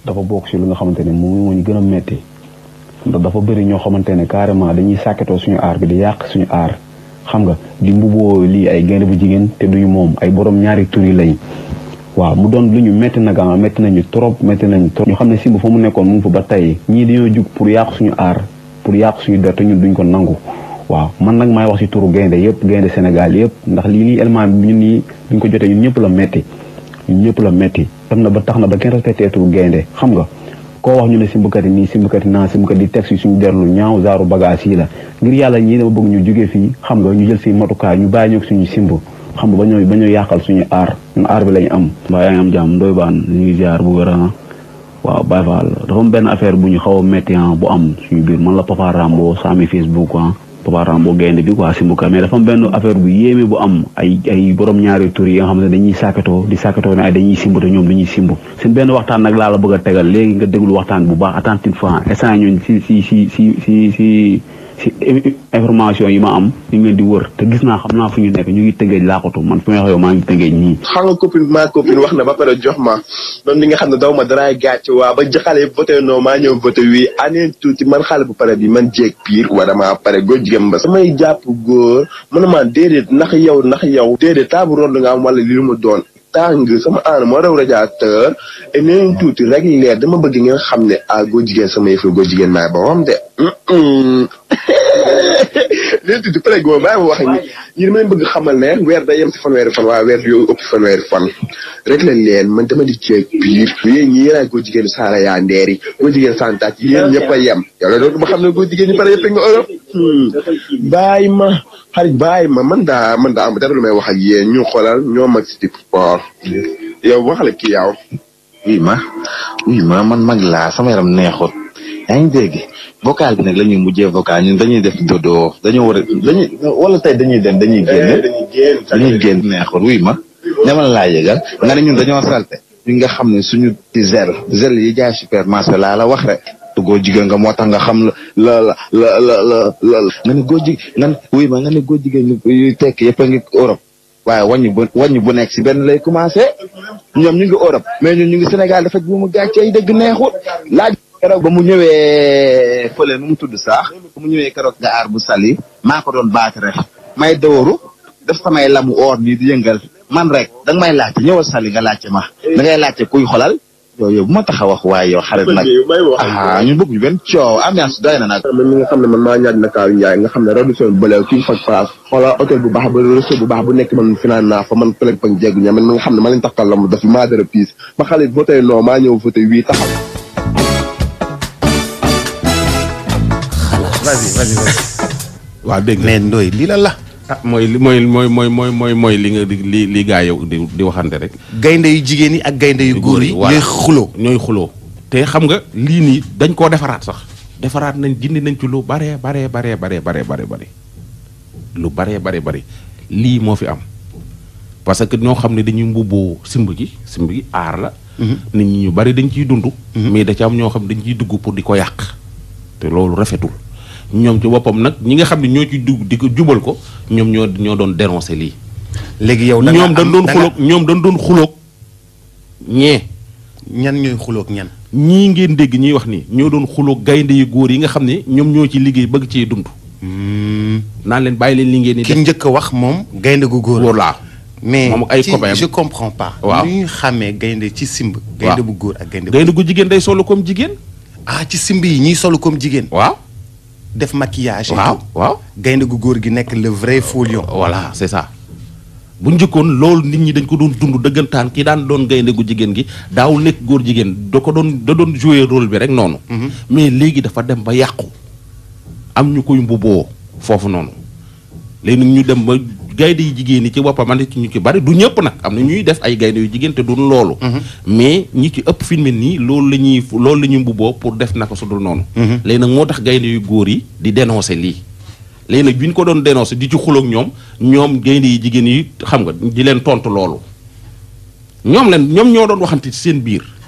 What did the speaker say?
dafa bokk si lu nga xamante ne moom moo ñu gën a metti ndax dafa bëri ñoo xamante ne carrément dañuy sàkketoo suñu aar bi di yàq suñu aar xam nga di mbuboo lii ay gaynde bu jigéen te duñu moom ay borom ñaari tur yi lañ waaw mu doon lu ñu métti nag ah métti nañu trop métti nañu trop. ñu xam ne simb fa mu nekkoon mu ngi fa ba tey ñii dañoo jug pour yàq suñu aar pour yàq suñu der te ñun duñ ko nangu waaw man nag maay wax ci turu gaynde yëpp gaynde Sénégal yëpp ndax lii nii élément bi ñun nii duñ ko jotee ñun ñëpp la métti ñun ñëpp la métti. dem na ba tax na ba kenn respecté turu gaynde xam nga koo wax ñu ne simbkat yi nii simbkat yi naa simbkat yi teg si suñu derlu ñaaw zaaru bagage yi la ngir yàlla ñii dama bëgg ñu jógee fii xam nga ñu jël si matukaay ñu bàyyi ñoo suñu simb xam nga ba ñoo ba ñoo yàqal suñu aar ñun aar bi lañu am mbaa yaa ngi am jàmm ndoy baan ñu ngi ziar bu wér waaw Baye Fall dafa am benn affaire bu ñu xaw a métti bu am suñu biir man la Papa Rambo saami Facebook ah Papa Rambo gaynde bi quoi simbuka mais dafa am benn affaire bu yéeme bu am ay ay borom ñaari tur yi nga xam ne dañuy sàkkatoo di sàkkatoo ne ay dañuy simb te ñoom dañuy simb seen benn waxtaan nag laa la bëgg a tegal léegi nga déglu waxtaan bu baax attentivement instant ñun si si si si si si si information yi ma am ñu ngi leen di wër te gis naa xam naa fu ñu nekk ñu ngi tëngeej laaxatu man fu may wax yow maa ngi tëngeej nii xam nga copine maa copine wax na ba pare jox ma doon li nga xam ne daw ma daraay gàcc waa ba xale yi voté non maa ñëw voté wii aneen tuuti man xale bu pare bi man jéeg piir wala maa pare góor jigéen ba samay jàpp góor mën na maa déedéet ndax yow ndax yow déedéet taabu rond nga am wala li lu mu doon tàng sama aan moo raw radiateur et neen tuuti rek leer dama bëgg ngeen xam ne ah góor jigéen sama yëf la góor jigéen maay boppam de leen tuuti pare goo maay wax ni ñi dama leen bëgg xamal ne weer day yem si fanweeri fan waaye weer yow ëpp fanweeri fan rek la leen man dama di ceeg biir yéen ñi yéen góor jigéen saara yaa ndeer yi góor jigéen santaat yéen ñëpp a yem yow la doon ma xam ne góor jigéen ñi pare yëpp nga Europe bàyyi ma xarit bàyyi ma man daa man daa am dara lu may wax ak yéen ñu xoolal ñoo mag si type sport yow waxale kii yow oui ma oui ma man mag laa sama yaram neexut yaa ngi dégg vocal bi nag la ñuy mujjee vocal ñun dañuy def dodo dañoo war a dañuy wala tey dañuy dem dañuy génn dañuy génn neexut oui ma ñamal laa yëgal nga ne ñun dañoo salte ñi nga xam ne suñu ci zel zel yi jaay supermarché laa la wax rek te góor jigéen nga moo tax nga xam la la la la la la nga ne góor jigéen nga ne oui ma nga ne góor jigéen yu tekk yëpp a ngi Europe waaye wàññi bu wàññi bu nekk si benn lay commencé ñoom ñu ngi Europe mais ñun ñu ngi Sénégal dafa bu mu gàccee ay dëgg neexut laaj keroog ba mu ñëwee fële nu mu tudd sax ba mu ñëwee keroog nga aar bu sali maa ko doon baat rek may dooru def samay lamu or nii di yëngal man rek danga may laajte ñëwal sali nga laajte ma da ngay laajte kuy xolal yow yow bu ma tax a wax waaye yow xarit nag ah ñun bëgg ñu benn coow ambiance doy na nag man mi nga xam ne man maa ñaaj na kaaw Njaay nga xam ne Radisson bëlew king fak place xoolal hôtel bu baax ba resto bu baax bu nekk man finaan naa fa man pëleg pang jeggu ña man mi nga xam ne ma leen taxtal la mu def maa dara piis ba xale voté non maa ñëw voté wii taxaw vas-y vas-y vas-y waaw dégg nga mais Ndoye lii la la ah mooy li mooy mooy mooy mooy mooy mooy li nga di li li gaa yow di di waxante rek. gaynde yu jigéen yi ak gaynde yu góor yi voilà ñooy xuloo ñooy xuloo te xam nga lii nii dañ koo defaraat sax defaraat nañ dindi nañ ci lu baree baree baree baree baree baree bare lu baree baree bare lii moo fi am parce que ñoo xam ne dañuy mbubboo simb gi simb gi aar la nit ñi ñu bari dañ ciy dund mais da ci am ñoo xam dañ ciy dugg pour di ko yàq te loolu rafetul ñoom ci boppam nag ñi nga xam ne ñoo ci dugg di ko jubal ko ñoom ñoo ñoo doon dénoncer lii léegi yow da nga ñoom dañ am- doon da nga- xuloog ñoom dañ doon xuloog ñee ñan ñooy xuloog ñan ñii ngeen dégg ñuy wax ni ñoo doon xuloog gaynde yu góor yi nga xam ne ñoom ñoo ci liggéey bëgg cee dund naan leen bàyyi leen li ngeen di ki def njëkk a wax moom gaynde gu góor góor laa mais moom ak ay ci- copains je comprends pas Waaw. nu ñuy xàmmee gaynde ci simb gaynde bu góor ak gaynde bu gaynde gu jigéen day solo comme jigéen ah ci simb yi ñiy solu comme jigéen waaw def maquillage et waaw tout. waaw gaynde gu góor gi nekk le vrai faux lion voilà c'est ça bu njëkkoon loolu nit ñi dañ ko doon dund dëggantaan ki daan doon gaynde gu jigéen gi daawul nekk góor jigéen da ko doon da doon jouer rôle bi rek noonu mais léegi dafa dem ba yàqu am ñu koy mbubboo foofu noonu léegi nag ñu dem ba gaynde yu jigéen yi ci boppam am ci ñu ci bari du ñëpp nag am na ñuy def ay gaynde yu jigéen te duñ loolu mais ñi ci ëpp fi mu ne nii loolu la ñuy loolu la ñuy mbubboo pour def naka su dul noonu léegi nag moo tax gaynde yu góor yi di dénoncer lii léegi nag bi ñu ko doon dénoncé di ci xuloog ñoom ñoom gaynde yi jigéen yi xam nga di leen tontu loolu ñoom leen ñoom ñoo doon waxante ci seen biir